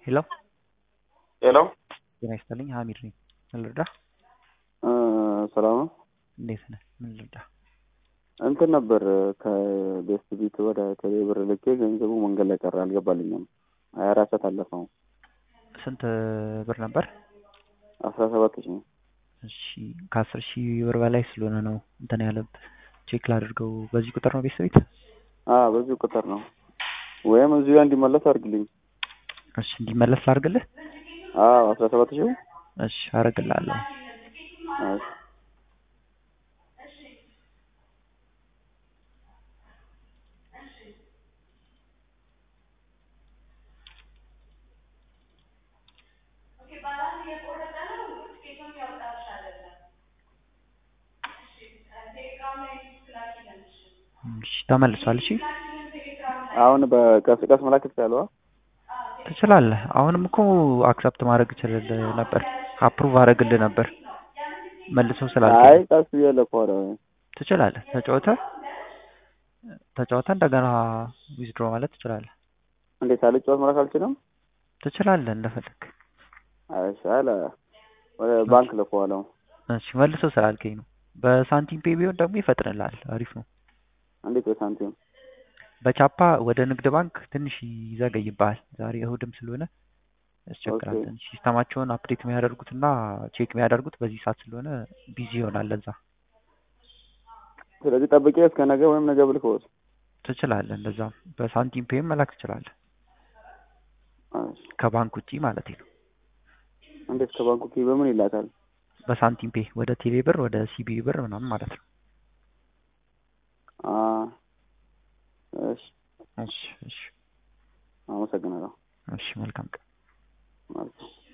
ሄሎ ሄሎ ጤና ይስጥልኝ ሀሚድ ነኝ ምን ልርዳህ ሰላም ነው። እንዴት ነህ ምን ልርዳህ እንትን ነበር ከቤስት ቢት ወደ ቴሌ ብር ልኬ ገንዘቡ መንገድ ላይ ቀረ፣ አልገባልኝም። ሀያ አራት ሰዓት አለፈው። ስንት ብር ነበር አስራ ሰባት ሺህ እሺ ከአስር ሺህ ብር በላይ ስለሆነ ነው እንትን ያለብህ ቼክ ላድርገው በዚህ ቁጥር ነው ቤተሰብ ቤት አዎ በዚሁ ቁጥር ነው። ወይም እዚሁ ጋር እንዲመለስ አድርግልኝ። እሺ እንዲመለስ ላድርግልህ አዎ አስራ ሰባት ሺህ እሺ አደርግልሃለሁ እሺ እሺ ተመልሷል እሺ አሁን በቀስ ቀስ መላክ ትችላለህ? ትችላለህ አሁንም እኮ አክሰፕት ማድረግ እችልልህ ነበር አፕሩቭ አደረግልህ ነበር መልሰው አይ ስላልከኝ ቀስ ብዬ ልኮረ ትችላለህ ተጫውተህ ተጫውተህ እንደገና ዊዝድሮ ማለት ትችላለህ እንዴት ሳልጫወት መላክ አልችልም? ትችላለህ እንደፈለግ እሺ አለ ወደ ባንክ ልኮዋለሁ። እሺ መልሰው ስላልከኝ ነው በሳንቲም ፔ ቢሆን ደግሞ ይፈጥንልሃል አሪፍ ነው እንዴት በሳንቲም በቻፓ ወደ ንግድ ባንክ ትንሽ ይዘገይብሃል ዛሬ እሁድም ስለሆነ ያስቸግራል ኦኬ። ትንሽ ሲስተማቸውን አፕዴት የሚያደርጉትና ቼክ የሚያደርጉት በዚህ ሰዓት ስለሆነ ቢዚ ይሆናል ለዛ ስለዚህ ጠብቄ እስከ ነገ ወይም ነገ ብልክዎት ትችላለህ እንደዛም በሳንቲም ፔም መላክ ትችላለህ እሺ ከባንክ ውጪ ማለት ነው እንዴት ከባንኩ ኪ በምን ይላካል? በሳንቲም ፔ ወደ ቴሌ ብር ወደ ሲቢ ብር ምናምን ማለት ነው አ እሺ እሺ እሺ አመሰግናለሁ። እሺ መልካም ቀን ማለት ነው።